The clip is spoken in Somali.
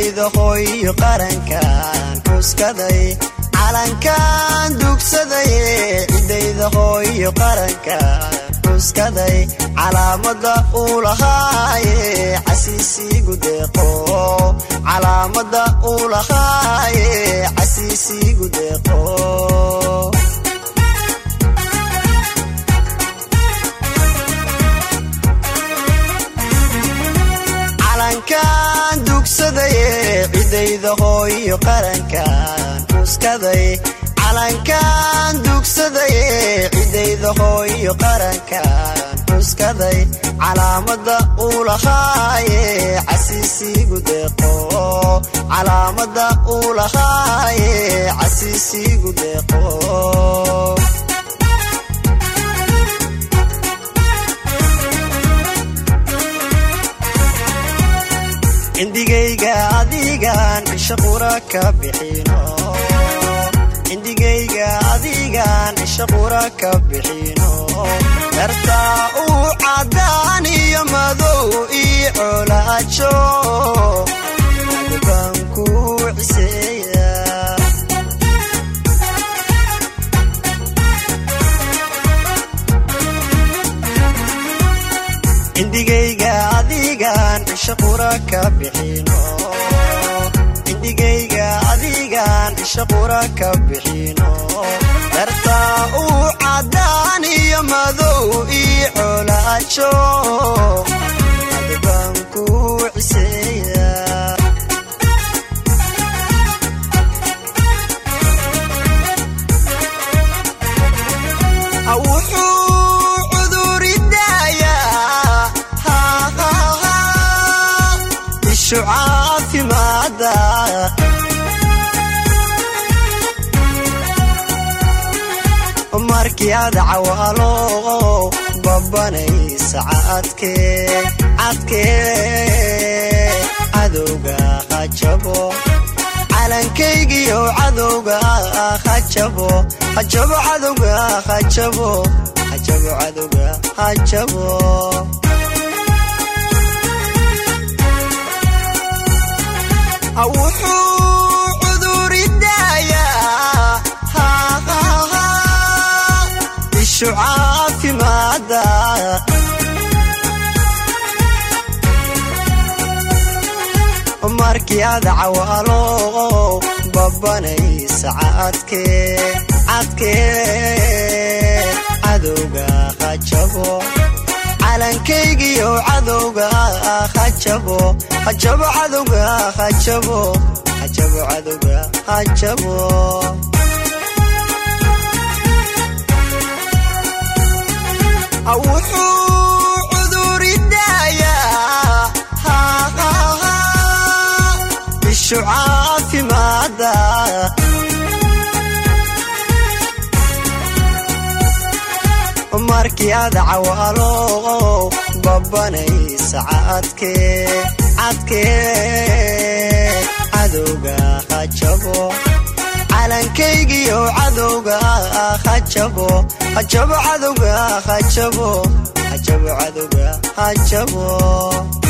cidayda hooyo qarankan xuskaday calankan dugsaday cidayda hooyo qarankan xuskaday calaamada uu lahaaye casiisiigu deeqo calaamada uu lahaaye casiisiigu deeqo calankan dugsadaye cidayda hooyo qarankan xuskaday calankan dugsadaye cidayda hooyo qarankan xuskaday calaamada uu lahaaye casiisiigu deeqo calaamada uu lahaaye casiisiigu deeqo cindigayga adigan isha qura ka bixino cindigayga adigan isha qura ka bixino dartaa uu caddaan iyo madow ii colaajo adbaan ku ciseeya cindigayga adigan isha qura ka bixino cindigayga adigan isha qura ka bixino dartaa uu caddaan iyo madow ii colaajo adbaan ku ciseeya wuxuu cuduridayaa ishu caafimaada markii aad cawaalo babanaysa cadkee cadkee cadowga hajabo calankaygiyo cadowga hajabo hajabo cadowga hajabo hajabo cadowga hajabo wuxuu cuduridayaa ishu caafimaada markii aad cawaalo babanaysa cadkee cadkee cadowga hajabo calankaygiyo cadowga hajabo hajabo cadowga hajabo hajabo cadowga hajabo wuxuu cuduridayaa ishu caafimaada markii aad cawaalo babanaysa cadkee cadkee cadowga hajabo calankaygiyo cadowga hajabo hajabo cadowga hajabo hajabo cadowga hajabo